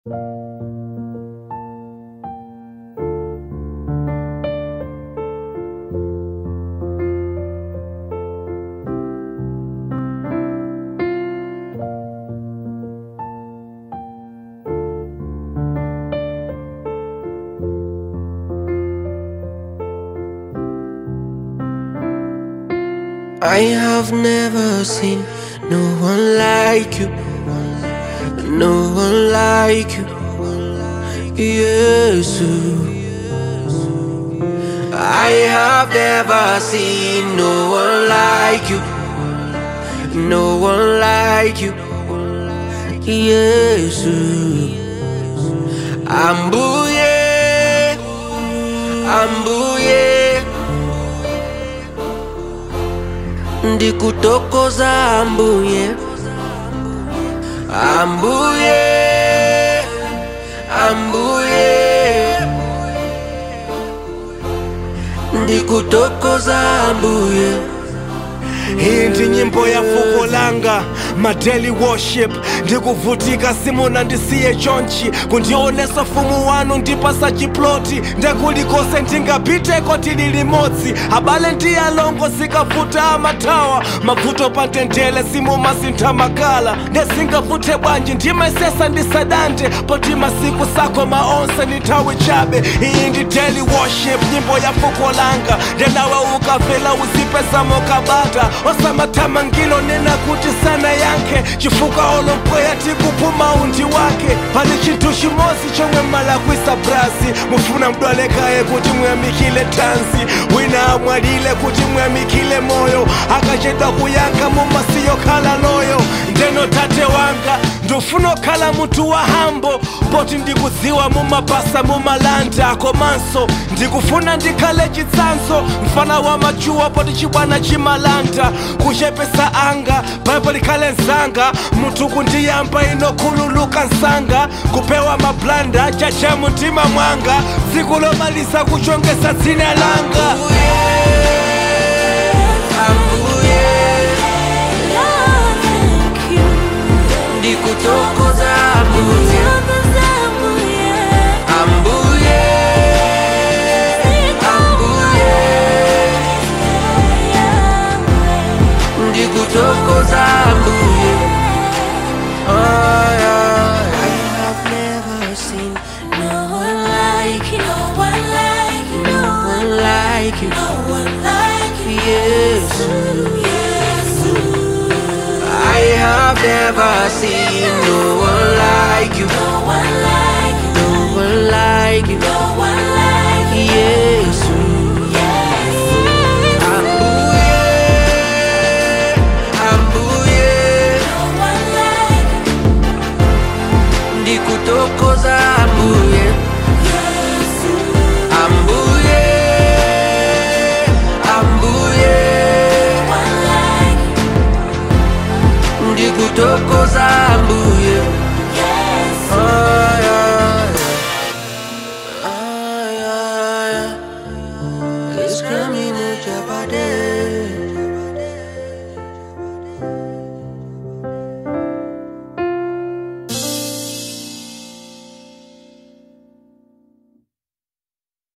I have never seen no one like you, no one like you, yes. I have never seen no one like you, no one like you, yes. Ambuye, ambuye. ndikutokoza ambuye ambuye ambuye ndikutokoza ambuye Hii ndi nyimbo ya fuko langa madeli worship ndikuvutika simuna ndisiye chonchi kundionesa fumu wanu ndipasa chiploti ndekulikose ndingapiteko tili limodzi abale ndi alongo sikavuta amatawa mavuto patendele simumasintha makala ndesingavuthe bwanji ndimaisesa ndisadante poti masiku sako maonse ni nthawi chabe iyi ndi daily worship nyimbo ya fuko langa ndenawe ukavela uzipezamo kabata osamathamangilo nena kuti sana yankhe chifukwa olompweya tikuphuma undi wake pali chinthu chimodzi chomwe mmalakwisa brasi mufuna mdwalekaye kuti muyamikile tanzi wina amwalile kuti muyamikile moyo akachedwa kuyankha mumasiyo khala loyo ndeno tate wanga ndofuna okhala munthu wa hambo poti ndikudziwa mumapasa mumalanda komanso ndikufuna ndikhale chitsanzo mfana wa machuwa poti chibwana chimalanda kuchepesa anga paipo likhale mzanga munthu kundiyamba inokhululuka msanga kupewa mablanda chacha mumtima mwanga tsiku lomaliza kuchongesa dzina langa ambuye ndikutokoza ambuye ambuye ambuye ndikutokoza ambuye Ay, ay, I have never seen no one like you, no one like you, yes. I have never seen no one like you, no one like you, yes. Ambuye, ambuye, ndikutokoza ambuye, ambuye, ambuye, ndikutokoza ambuye. Ay, ay, ay, ay, ay. It's coming at your body.